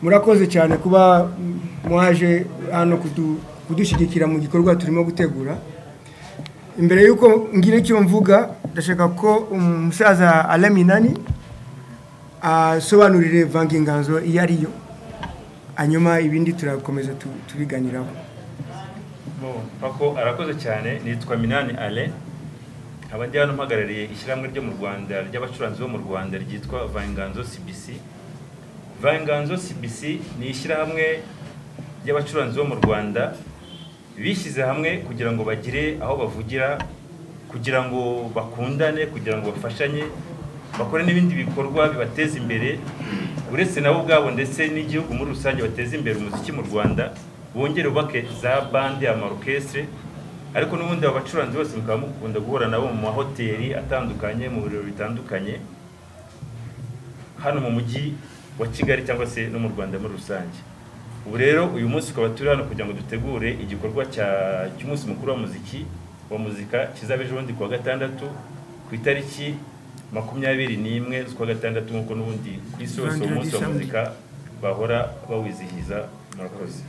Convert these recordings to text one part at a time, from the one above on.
murakoze cyane kuba mwaje hano kudushyigikira mu gikorwa turimo gutegura imbere y'uko ngira icyo mvuga ndashaka ko umusaza araminani asobanurire vanginganzo iyo ari yo hanyuma ibindi turakomeza tubiganiraho arakoze cyane nitwa minani ale abajyana umpagarariye ishyirahamwe ryo mu rwanda ry'abacuranzi bo mu rwanda ryitwa vanganzo cbc vanganzo cbc ni ishyirahamwe ry'abacuranzi bo mu rwanda bishyize hamwe kugira ngo bagire aho bavugira kugira ngo bakundane kugira ngo bafashanye bakore n'ibindi bikorwa bibateza imbere uretse nabo ubwabo ndetse n'igihugu muri rusange bateza imbere umuziki mu rwanda bongere bubake za bande amarokesitire ariko n'ubundi aba bacuranzi bose mukaba mukunda guhura nabo mu mahoteli atandukanye mu birori bitandukanye hano mu mujyi wa kigali cyangwa se no mu rwanda muri rusange ubu rero uyu munsi ukaba turi hano kugira ngo dutegure igikorwa cy'umunsi mukuru wa muziki wa muzika kizaba ejo bundi kuwa gatandatu ku itariki makumyabiri n'imwe z'ukwa gatandatu nk'uko n'ubundi ku isi hose uwo munsi wa muzika bahora bawizihiza murakoze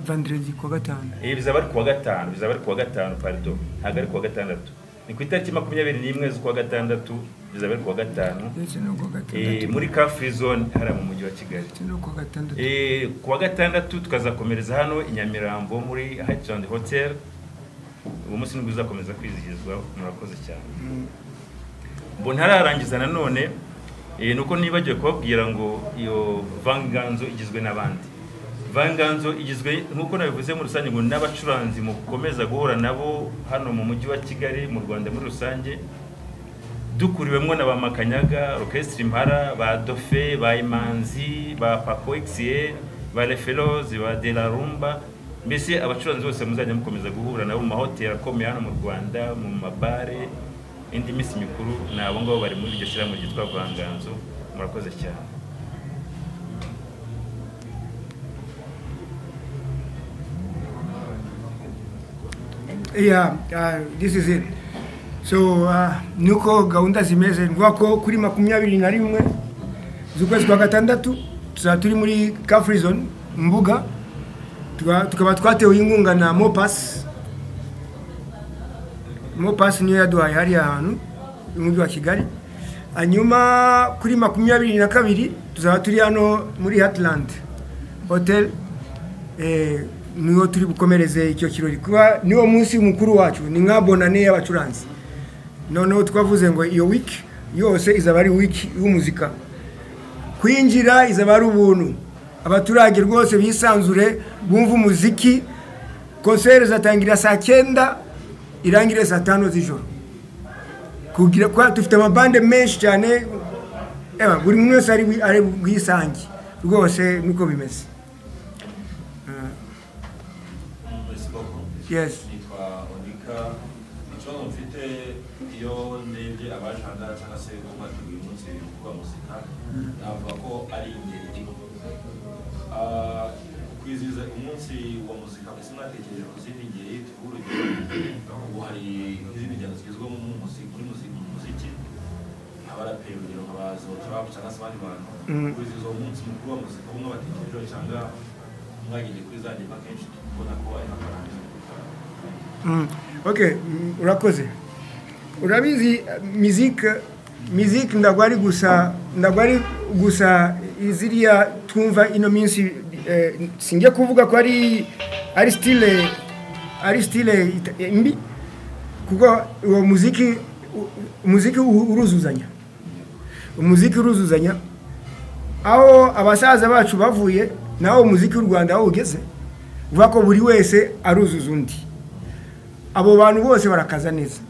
vanderezi kuwa gatanu ibi bizaba ari kuwa gatanu bizaba ari kuwa gatanu parido ntabwo ari kuwa gatandatu ni ku itariki makumyabiri n'imwe z'ukwa gatandatu bizaba ari kuwa gatanu ndetse no kuwa eh, gatandatu muri car free zone hariya mu mujyi wa kigali ndetse no kuwa gatandatu Eh, kuwa gatandatu tukazakomereza hano i nyamirambo muri Highland hotel uwo munsi nibwo uzakomeza kwizihizwa murakoze cyane mbona ntararangiza nanone eh, nuko nibagiwe kubabwira ngo iyo vanganzo igizwe n'abandi vanganzo igizwe nk'uko nabivuze muri rusange ngo n'abacuranzi mukomeza guhura nabo hano mu mujyi wa kigali mu rwanda muri rusange dukuriwemo na ba makanyaga orokesitiri impara ba dofe ba imanzi ba papo egisie ba referozi ba de la rumba mbese abacuranzi bose muzajya mukomeza guhura nabo mu mahoteli akomeye hano mu rwanda mu mabare indi minsi mikuru ni abo ngabo bari muri iryo shyirahamwe ryitwa vanganzo murakoze cyane Yeah, uh, this is it. So uh, nuko gahunda zimeze ni ukuvuga ko kuri makumyabiri na rimwe z'ukwezi kwa gatandatu tuzaba turi muri car free zone mu mbuga Tuka- tukaba twatewe inkunga na Mopas Mopas niyo yaduhaye hariya hantu umujyi wa Kigali hanyuma kuri makumyabiri na kabiri tuzaba turi hano muri Heartland Hotel eh, niwo turi bukomereze icyo kirori kuba niwo munsi mukuru wacu ni nka bonane y'abacuranzi noneho twavuze ngo iyo wiki yose izaba ari wiki y'umuzika kwinjira izaba ari ubuntu abaturage rwose bisanzure bumva umuziki konseri zatangira saa cyenda irangire saa tanu z'ijoro kugira kwa dufite amabande menshi cyane ewa, buri muntu wese ari bwi- ari bwisange rwose niko bimeze Merci beaucoup. yes Nitwa Onika ikibazo mfite iyo ndebye abajanda cyangwa se umateguye uyu munsi kuba muzika navuga ko ari ingeri Ah, kwizihiza umunsi wa muzika mbese mwatekereje ku zindi ngeri tuvuge urugero ubu hari nk'izindi njyana zigezweho mu muziki muri muziki mu muziki abaraperi urugero nka ba zotrapu cyangwa se abandi bantu kwizihiza uwo munsi mukuru wa muzika umwe batekerejeho cyangwa mwagendeye kuri za nyuma kenshi kubona ko ari amafaranga Mm. ok mm, urakoze urabizi mizike mizike ntabwo ari gusa ntabwo ari gusa ziriya twumva ino minsi eh, sinjya kuvuga ko ari ari stile ari stile ita- mbi kuko uwo muziki u- umuziki u- uruzuzanya umuziki uruzuzanya aho abasaza bacu bavuye naho umuziki w'u rwanda aho ugeze uvuga ko buri wese aruzuza undi abo bantu bose barakaza neza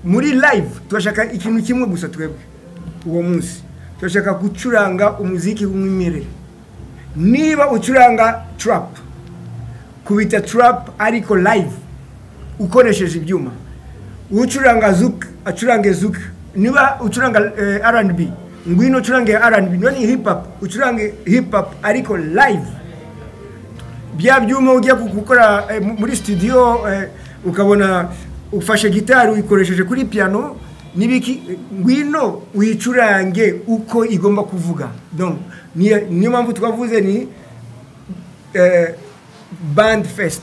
muri live turashaka ikintu kimwe gusa twebwe uwo munsi turashaka gucuranga umuziki w'umwimerere niba ucuranga trap kubita trap ariko live ukoresheje ibyuma ucuranga zouk acurange zouk niba ucuranga eh, R&B ngwino ucurange R&B none hip hop ucurange hip hop ariko live bya byuma ujya ku- gukora eh, mu- muri studio eh, ukabona ufashe gitari uyikoresheje kuri piano nibiki ngwino wicurange uko igomba kuvuga donc niyo niyo mpamvu twavuze ni eh, band fest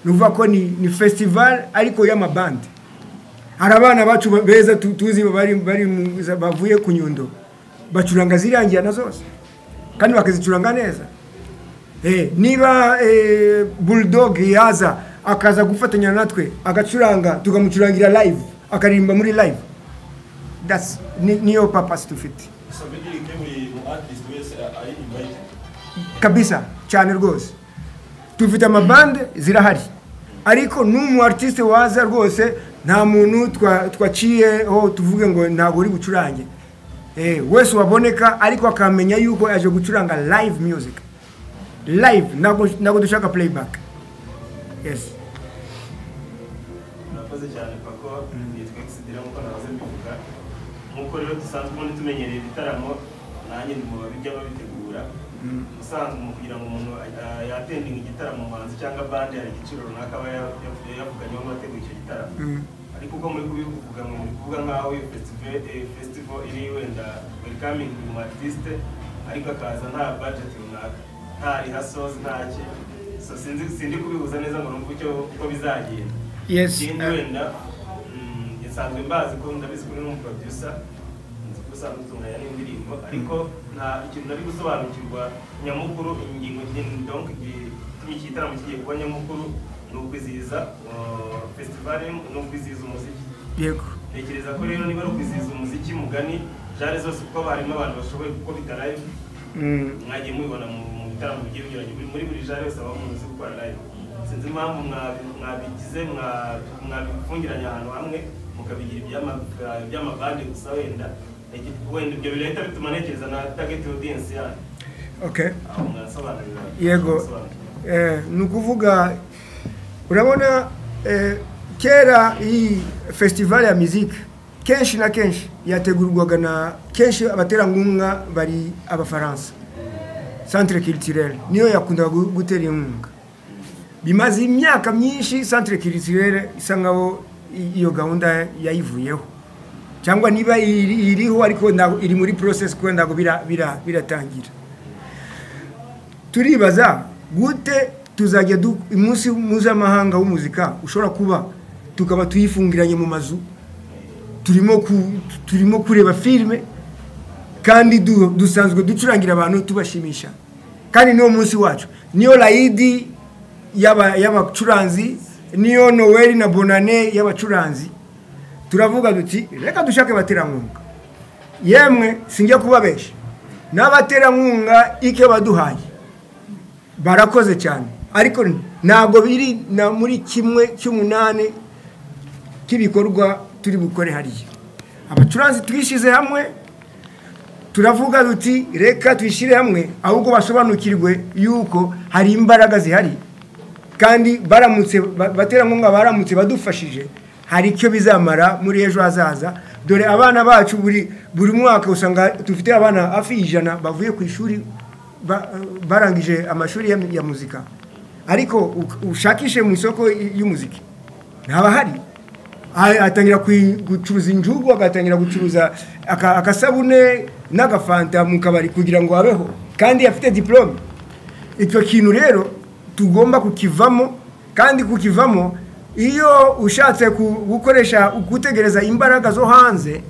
ni ukuvuga ko ni ni festival ariko y'amabandi hari abana bacu ba- beza tu- tuzi bari bari mu- bavuye ku nyundo bacuranga zirangira na zose kandi bakazicuranga neza Eh, niba eh, bulldog yaza akaza gufatanya natwe agacuranga tukamucurangira live akaririmba muri live That's, ni, niyo purpose tufite Ça veut dire que buri mu artist wese ari invited kabisa cyane rwose tufite amabande zirahari ariko n'umu artiste waza rwose nta muntu twa- twaciyeho tuvuge ngo ntabwo uri bucurange Eh, wese waboneka ariko akamenya yuko yaje gucuranga live music live ntabwo ntabwo dushaka playback yes murakoze cyane pako nitwa egisidira nk'uko nahoze mbivuga nk'uko rero dusanzwe ubundi tumenyereye ibitaramo nanjye ndi mu babijya babitegura ubusanzwe mu kugira ngo umuntu a- yatendinga igitaramo umuhanzi cyangwa bande hari igiciro runaka aba ya- ya- yavuganyeho abategura icyo gitaramo Mm. ariko uko muri kubivuga ngo muri kuvuga nk'aho iyo festival eh, festival iri wenda welcoming mu artiste ariko akaza nta budget runaka nta rehearsals nta ki so sinzi sindi kubihuza neza ngo numve icyo uko bizagenda Yes, ikindi uh, wenda mm, nsanzwe mbazi ko ndabizi ko uri n'umuproducer nzi ko usanzwe utunganya n'indirimbo ariko nta ikintu nari gusobanukirwa nyamukuru ingingo nyine- donc igitumye iki gitaramo kigiye kuba nyamukuru ni ukwizihiza uh, festival ni ukwizihiza umuziki yego ntekereza ko rero niba ari ukwizihiza umuziki mugani jare zose kuko barimo abantu bashoboye kuko bitarayo Mm. mwagiye mubibona mu mu bitaramo bigiye binyuranye Buri- muri buri jare yose abamo uzi gukora live sinzi impamvu mwabi- mwabigize mwa- mwabifungiranye ahantu hamwe mukabigira iby'ama- iby'amabande gusa wenda Ege- wenda ibyo birahita bituma ntekereza na target audience yanyu okay aho mwasobanurira yego mwasobanurira. eh, ni ukuvuga urabona eh, kera iyi festival ya muziki kenshi na kenshi yategurwaga na kenshi abaterankunga bari abafaransa centre culturel niyo yakundaga gu- gutera inkunga bimaze imyaka myinshi centre culturel isa nkaho i- iyo gahunda yayivuyeho cyangwa niba iri- iriho ariko ntabwo- iri muri process kuko ntabwo bira- bira- biratangira turibaza gute tuzajya du- umunsi mpuzamahanga w'umuzika ushobora kuba tukaba tuyifungiranye mu mazu turimo ku- turimo kureba filime kandi du- dusanzwe ducurangira abantu tubashimisha kandi niwo munsi wacu niyo rayidi y'aba- y'abacuranzi niyo noweli na bonane y'abacuranzi turavuga duti reka dushake abaterankunga yemwe sinjya kubabesha n'abaterankunga icyo baduhaye barakoze cyane ariko ntabwo biri na muri kimwe cy'umunani cy'ibikorwa turi bukore hariya abacuranzi twishyize hamwe turavuga duti reka twishyire hamwe ahubwo basobanukirwe yuko hari imbaraga zihari kandi baramutse ba- baterankunga baramutse badufashije hari icyo bizamara muri ejo hazaza dore abana bacu buri buri mwaka usanga dufite abana hafi y'ijana bavuye ku ishuri ba- barangije amashuri ya, ya muzika ariko u- ushakishe mu isoko y- y'umuziki ntaba hari A- atangira kui- gucuruza injugu agatangira gucuruza aka- akasabune n'agafanta mu kabari kugira ngo abeho kandi afite diplome icyo kintu rero tugomba kukivamo kandi kukivamo iyo ushatse ku- gukoresha gutegereza imbaraga zo hanze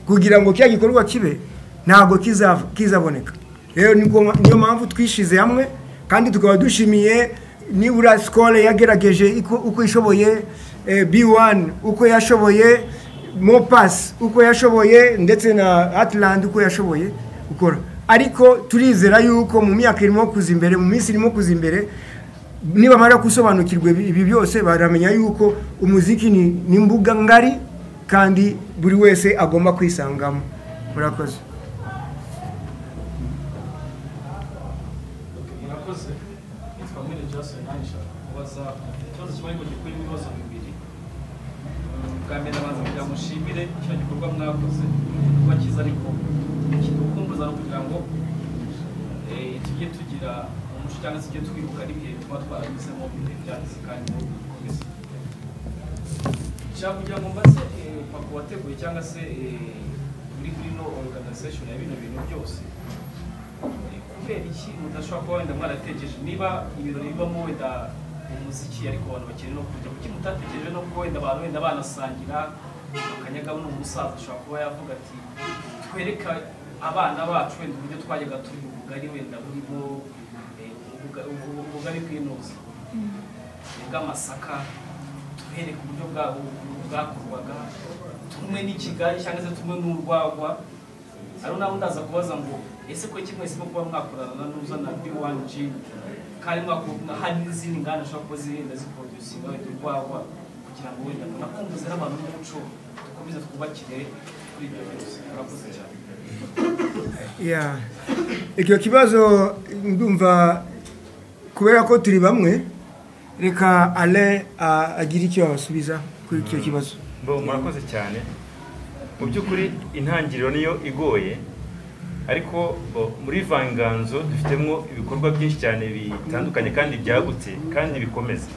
kugira ngo kiriya gikorwa kibe ntabwo kizava- kizaboneka rero niko mpa- niyo mpamvu twishyize hamwe kandi tukaba dushimiye nibura sikore yagerageje iko- uko ishoboye eh, b1 uko yashoboye mopasi uko yashoboye ndetse na atlandi uko yashoboye gukora ariko turizera yuko mu myaka irimo kuza imbere mu minsi irimo kuza imbere nibamara gusobanukirwa ibi ibi byose baramenya yuko umuziki ni ni imbuga ngari kandi buri wese agomba kwisangamo murakoze murakoze nitwa mwene jason nanjye nshaka kubaza ikibazo kimwe ariko gikubiyemo ibibazo bibiri Eh, bwa mbere abanza kugira ngo nshimire kino gikorwa mwakoze ni igikorwa cyiza ariko kidukumbuza no kugira ngo eh, tujye tugira umuco cyangwa se tujye twibuka n'ibihe tuba twaranyuzemo ibihe byacu kandi bikomeza nshaka kugira ngo mbaze eh, papa wateguye cyangwa se eh, muri no organization ya bino bintu byose Eh, kubera iki mudashobora kuba wenda mwaratekereje niba ibirori bibamo wenda umuziki ariko abantu bakeneye no kujya kuki mutatekereje no kuba wenda abantu wenda banasangira akanyagaho n'umusaza ashobora kuba yavuga ati twereka abana bacu wenda uburyo twajyaga turi ubugari wenda burimo eh, ubuga- ubu- ubugari bw'inoze bw'amasaka tubereka uburyo bwabo bwakorwaga tumwe n'ikigali cyangwa se tumwe n'urwagwa hari nawe ndaza kubaza ngo ese ko kimwe simo kuba mwakorana n'uzana B1 Gin kandi mwakorana hari n'izindi nganda ashobora kuba zirenda ziproducinga wenda urwagwa kugira ngo wenda nakumbuze n'abantu b'umuco dukomeze twubakire kuri ibyo byose murakoze cyane Yeah. Icyo kibazo ndumva kubera ko turi bamwe reka ale agira icyo abasubiza kuri icyo kibazo Bo, murakoze cyane mu by'ukuri intangiriro niyo igoye ariko bo, muri vanganzo dufitemo ibikorwa byinshi cyane bitandukanye kandi byagutse kandi bikomeza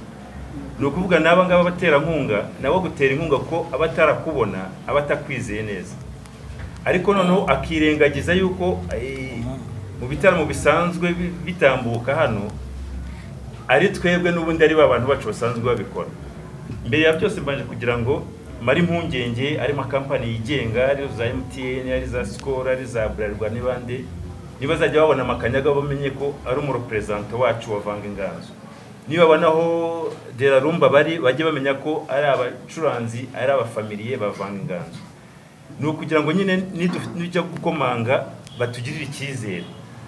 ni ukuvuga n'aba ngaba baterankunga nabo gutera inkunga ko aba atarakubona aba atakwizeye neza ariko noneho akirengagiza yuko eh, mu bitaramo bisanzwe bi- bitambuka hano ari twebwe n'ubundi ari ba bantu bacu basanzwe babikora mbere ya byose mbanje kugira ngo mare impungenge ari amakampani yigenga arizo za emutiyeni ari za sikoro ari za buralirwa n'ibandi ntibazajya babona amakanyaga bamenye ko ari umureperezanta wacu wavanga inganzo nibabona aho derarumba bari bajye bamenya ko ari abacuranzi ari abafamiliye bavanga inganzo ni ukugira ngo nyine nidu- nijya gukomanga batugirire icyizere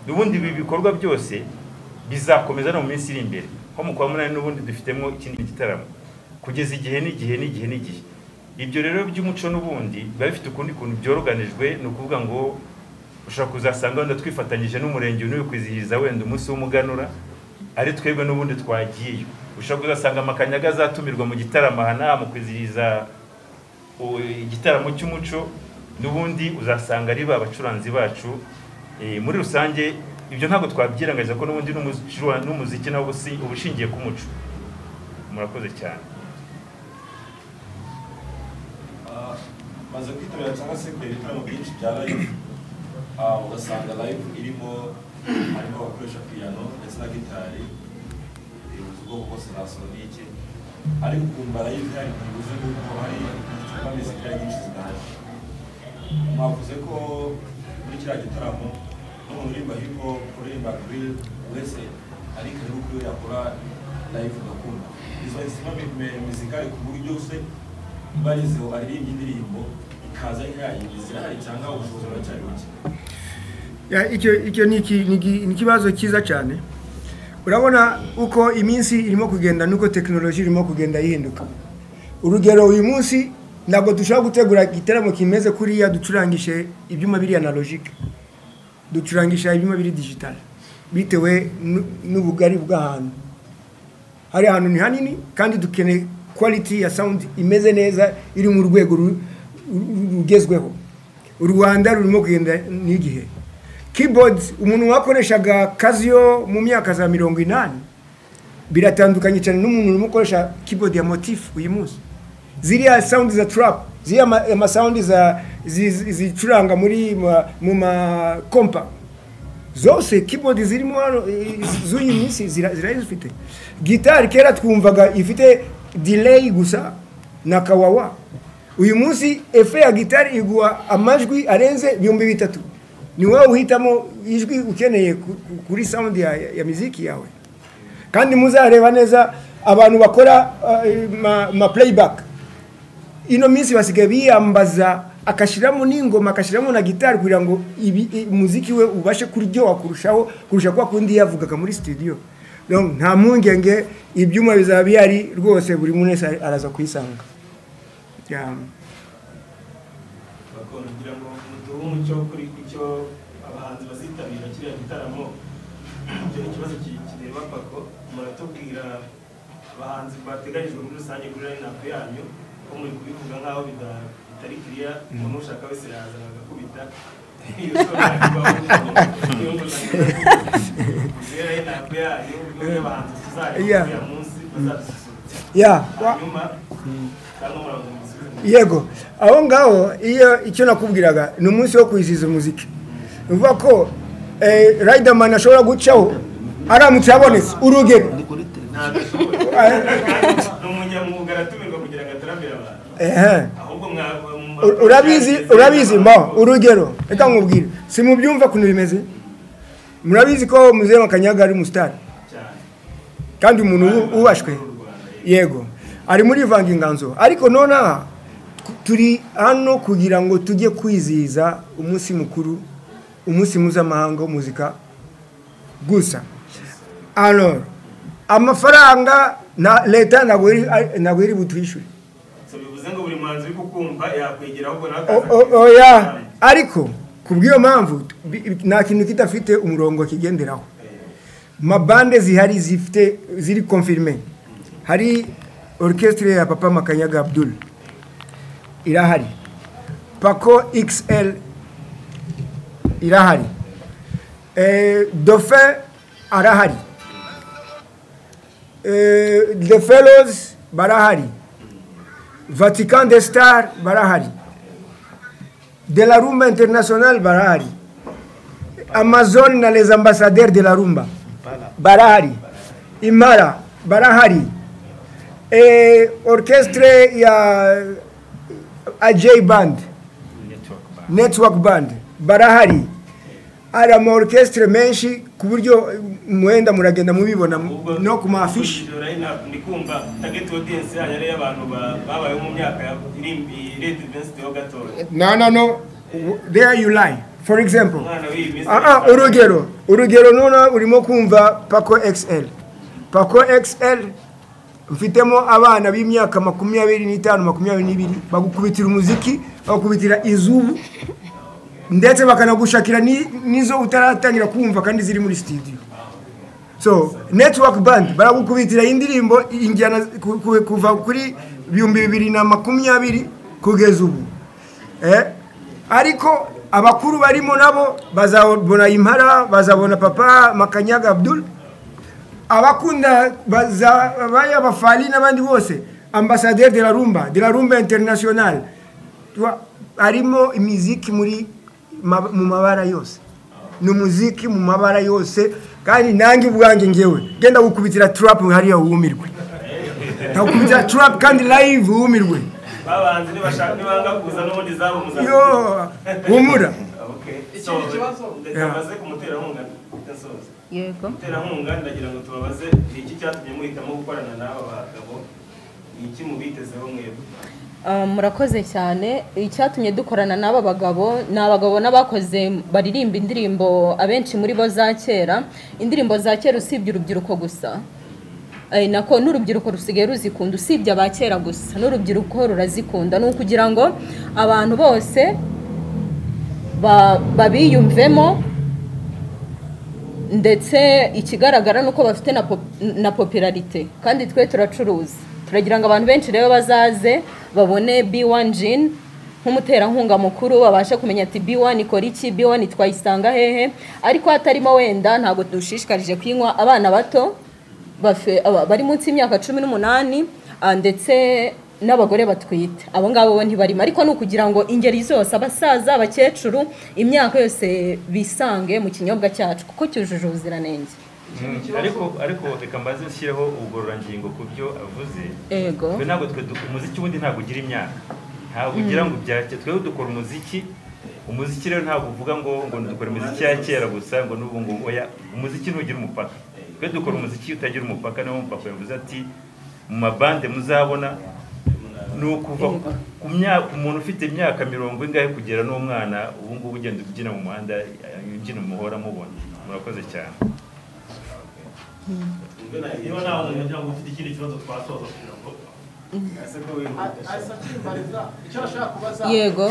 n'ubundi ibi bikorwa byose bizakomeza no mu minsi iri imbere nko mu kwa munani n'ubundi dufitemo ikindi gitaramo kugeza igihe n'igihe n'igihe n'igihe ibyo rero by'umuco n'ubundi biba bifite ukundi kuntu byoroganijwe ni ukuvuga ngo ushobora kuzasanga wenda twifatanyije n'umurenge n'uyu kwizihiza wenda umunsi w'umuganura ari twebwe n'ubundi twagiye ushobora kuzasanga amakanyaga azatumirwa mu gitaramo aha n'aha mu kwizihiza u- igitaramo cy'umuco n'ubundi uzasanga ari ba bacuranzi bacu Eh, muri rusange ibyo ntabwo twabyirengagiza ko n'ubundi n'umuzi- n'umuziki nawo ubusi- uba ushingiye ku muco murakoze cyane Ah, maze kwitabira cyangwa se kureba ibitaramo byinshi bya live Ah, ugasanga live irimo harimo abakoresha piyano ndetse na gitari eh, ubwoko bwose bwa sonike ariko ukumva live yari ntibuze kuko hari izitanga mizika nyinshi zidahaje mwavuze ko muri kiriya gitaramo n'umuntu urimba hip hop uririmba grill wese ariko ari uko yakora live ugakunda izo insima mizikari ku buryo se barizeho aririmba indirimbo ikaza nkayi zirahari cyangwa ubushobozi buracyari buke Ya, icyo icyo ni iki- ni iki- ni ikibazo cyiza cyane urabona uko iminsi irimo kugenda nuko tekinoloji irimo kugenda yihinduka urugero uyu munsi ntabwo dushobora gutegura igitaramo kimeze kuriya ducurangishe ibyuma biri analogike ducurangisha ibyuma biri digitale bitewe nu- n'ubugari bw'ahantu hari ahantu ni hanini kandi dukeneye quality ya sound imeze neza iri mu rwego ru- ru- rugezweho u rwanda rurimo kugenda n'igihe keyboard umuntu wakoreshaga kaziyo mu myaka za mirongo inani biratandukanye cyane n'umuntu urimo ukoresha keyboard ya motif uyu munsi ziriya sound za trap ziriya ma- amasaundi za- zi- zi- zicuranga muri ma- mu makompa zose keyboard zirimo hano eh, z'uyu minsi zira- zirari zifite gitari kera twumvaga ifite delay gusa na kawawa uyu munsi efe ya gitari iguha amajwi arenze ibihumbi bitatu ni wowe uhitamo ijwi ukeneye ku- ku- kuri sound ya, ya miziki yawe kandi muzareba neza abantu bakora eh, ma, ma playback ino minsi basigaye biyambaza akashyiramo n'ingoma akashyiramo na gitari kugira ngo ibi, i, umuziki we ubashe kuryoha kurushaho kurusha kwa kundi yavugaga muri studio Donc, nta mpungenge ibyuma bizaba bihari rwose buri muntu wese araza kuyisanga yeah. bakunda kugira ngo muduhe umucyo kuri icyo abahanzi bazitabira kiriya gitaramo icyo ni ikibazo ki- kireba pako muratubwira abahanzi bateganyijwe muri rusange kuri rayinapu yanyu ko muri kubivuga nk'aho bida- bitari kiriya umuntu ushaka wese yazana agakubita iyo sura ibaho, iyo nguzanyo. Kuri rayinapu yanyu niyo y'abahanzi tuzareba Yeah. kuri uyu munsi bazasusurutsa Yeah. Wa- hanyuma cyangwa murakomeza yego aho ngaho iyo icyo nakubwiraga ni umunsi wo kwizihiza umuziki uvuga ko rayidamani ashobora gucaho aramutse yabonetse urugero ni umunyamwuga aratumirwa kugira ngo atarambire abantu ehe ahubwo mwa- mwa- urabizi urabizi mo urugero reka nkubwire si mubyumva ukuntu bimeze murabizi ko muzehe kanyaga ari umusitari cyane kandi umuntu ubu- ubashwe yego ari muri ivanga inganzo ariko nonaha ku- turi hano kugira ngo tujye kwizihiza umunsi mukuru umunsi mpuzamahanga w'umuzika gusa alors amafaranga na leta ntabwo iri- ntabwo iri butwishyure so bivuze ngo buri muhanzi uri kukumva yakwegera ahubwo nawe O- akaza o- oya ariko ku bw'iyo mpamvu bi- bi- nta kintu kidafite umurongo kigenderaho mabande zihari zifite ziri confirme hari orchestre ya papa makanyaga abdul irahari paco xl irahari eh, dauphin arahari eh, the fellows barahari vatican de star barahari de la rumba international barahari amazon na les ambassadeurs de la rumba barahari imara barahari e, orchestre ya aj band network bar network band barahari ari ama orchestre menshi ku buryo mwenda muragenda mubibona no ku maafishi Iyo line-up ndi kumva target audience yanyu ari iy'abantu ba- babayeho mu myaka ya irindi vinsiti ho gatoya no no no W- there you lie for example umwana w'iyi minsi aha urugero urugero nuna urimo kumva paco xl paco xl mfitemo abana b'imyaka makumyabiri n'itanu makumyabiri n'ibiri bagukubitira umuziki bagukubitira izubu ndetse bakanagushakira ni- n'izo utaratangira kumva kandi ziri muri studio so network band baragukubitira indirimbo injyana ku- ku- kuva kuri ibihumbi bibiri na makumyabiri kugeza ubu eh? ariko abakuru barimo nabo bazabona impara bazabona papa makanyaga abdul abakunda bazabaye abafari n'abandi bose ambasaderi de la rumba de la rumba international Twa- harimo imiziki muri ma- mu mabara yose ni umuziki mu mabara yose kandi nanjye ubwanjye ngewe genda gukubitira trap hariya wumirwe ndagukubitira trap kandi live wumirwe babanze ntibashaka ntibanga kuza n'ubundi zabo muzaza yo humura Ikindi kibazo? ndetabaze ku muterankunga mfite nsoza yego muterankunga ndagira ngo tubabaze ni iki cyatumye muhitamo gukorana n'aba bagabo ni iki mubitezeho mwebwe Ah, murakoze cyane icyatumye dukorana n'aba bagabo ni abagabo n'abakoze baririmba indirimbo abenshi muri bo za kera indirimbo za kera usibye urubyiruko gusa Eh, nako n'urubyiruko rusigaye ruzikunda usibye aba kera gusa n'urubyiruko rurazikunda ni ukugira ngo abantu bose ba- babiyumvemo ndetse ikigaragara ni uko bafite na pop- na popularite kandi twe turacuruza turagira ngo abantu benshi rero bazaze babone b1 jin nk'umuterankunga mukuru babashe kumenya ati b1 ikora iki b1 twayisanga hehe ariko hatarimo wenda ntabwo dushishikarije kuyinywa abana bato bafe- aba- bari munsi y'imyaka cumi n'umunani ah, ndetse n'abagore batwite abo ngabo bo ntibarimo ariko ni ukugira ngo ingeri zose abasaza abakecuru imyaka yose bisange mu kinyobwa cyacu kuko cyujuje ubuziranenge Mm, ariko ariko reka mbaze nshyireho ubugororangingo ku byo avuze ego twe ntabwo twe du- umuziki wundi ntabwo ugira imyaka ntabwo ugira ngo ubyake twe dukora umuziki umuziki rero ntabwo uvuga ngo ngo dukora imiziki ya kera gusa ngo n'ubu ngubu oya umuziki ntugira umupaka twe dukora umuziki utagira umupaka niwo mupaka yavuze ati mu mabande muzabona ni ukuva ku myaka umuntu ufite imyaka mirongo ingahe kugera n'umwana ubu ngubu ugenda ubyina mu muhanda imbyino muhora mubona murakoze cyane niba nta muntu wagira ngo ufite ikindi kibazo twasoza kugira ngo ese ko wihuta asakimbareza icyo bashaka kubaza yego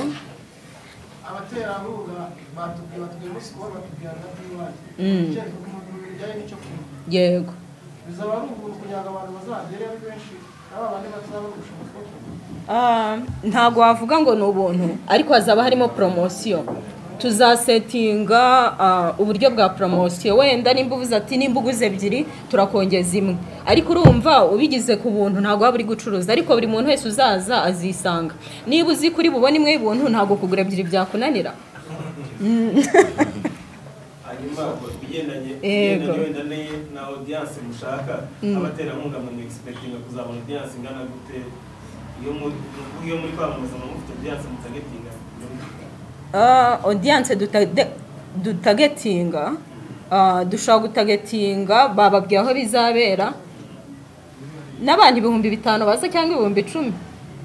abaterankunga batubwira batubwira umunsi kuba batubwira na bw'iwanyu Mm. icyerekezo ku muntu bijyanye n'icyo kunywa yego bizaba ari ubuntu kugira ngo abantu bazagere ari benshi n'aba bandi batazaba ari ubushobozi bwo kunywa Ah, ntabwo wavuga ngo ni ubuntu ariko hazaba harimo poromosiyo tuzasetinga ah, uburyo bwa poromosiyo wenda nimba uvuze ati nimba uguze ebyiri turakongeza imwe ariko urumva ubigize ku buntu ntabwo waba uri gucuruza ariko buri muntu wese uzaza azisanga niba uzi kuri bubone imwe y'ubuntu ntabwo kugura ebyiri byakunanira hanyuma ibigendanye Yego. ibigendanye wenda ne- na audience mushaka abaterankunga mu expectinga kuzabona audience ingana gute iyo muri iyo muri kwamamaza mu mufite audience mutagetinga Ah, audience dutage- dutagetinga ah, dushobora gutagetinga bababwira aho bizabera n'abantu ibihumbi bitanu baza cyangwa ibihumbi icumi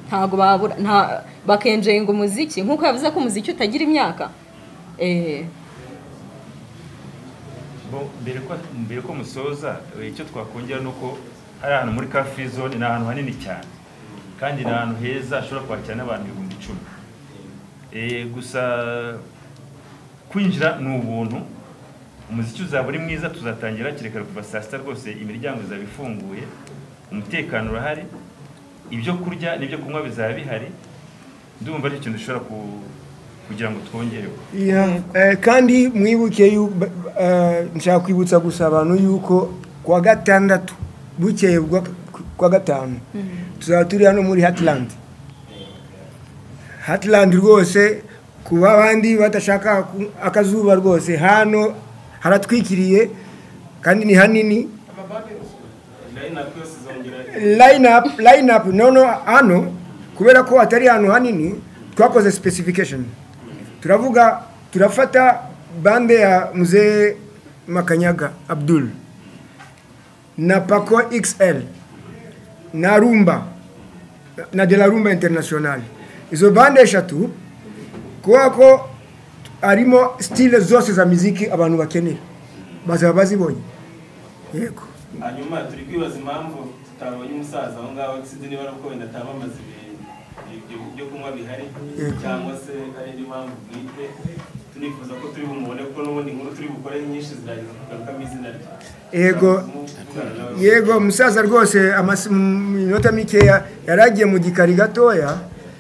ntabwo babura nta bakenjenga umuziki nk'uko yavuze ko umuziki utagira imyaka eh, Bo, mbere ko mbere ko musoza eh, icyo twakongera ni uko hari ahantu muri car free zone ni ahantu hanini cyane kandi ni ahantu heza hashobora kwakira n'abantu ibihumbi icumi Eh, gusa kwinjira ni ubuntu umuziki uzaba uri mwiza tuzatangira hakiri kare kuva saa sita rwose imiryango izaba ifunguye umutekano urahari ibyo kurya n'ibyo kunywa bizaba bihari ndumva ari ikintu dushobora ku- kugira ngo twongereho Yeah, eh, kandi mwibuke yu- ba- eh, nshaka kwibutsa gusa abantu yuko kuwa gatandatu bukeye bwa- kuwa gatanu tuzaba turi hano muri hatland hatland rwose kuba abandi badashaka ku- akazuba rwose hano haratwikiriye kandi ni hanini line up yose izongera line up line up nono hano kubera ko atari ahantu hanini twakoze specification turavuga turafata bande ya mzee makanyaga abdul na paco xl na rumba na de la rumba international izo bande eshatu kubera ko harimo stile zose za muziki abantu bakeneye bazaba bazibonye yego hanyuma turi kwibaza impamvu tutabonye umusaza aho ngaho sinzi niba ari uko wenda atabamaze ibintu ibyo- byo kunywa bihari cyangwa se ari indi mpamvu bwite tunifuza ko turi bumubone kuko n'ubundi inkuru turi bukore nyinshi zirageza kugarukamo izina rye Yego. Tuvugana nawe. yego umusaza rwose amasi- mu minota mikeya yari agiye mu gikari gatoya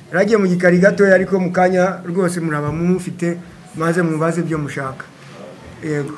yari agiye mu gikari gatoya ariko mu kanya rwose muraba mumufite maze mubaze ibyo mushaka yego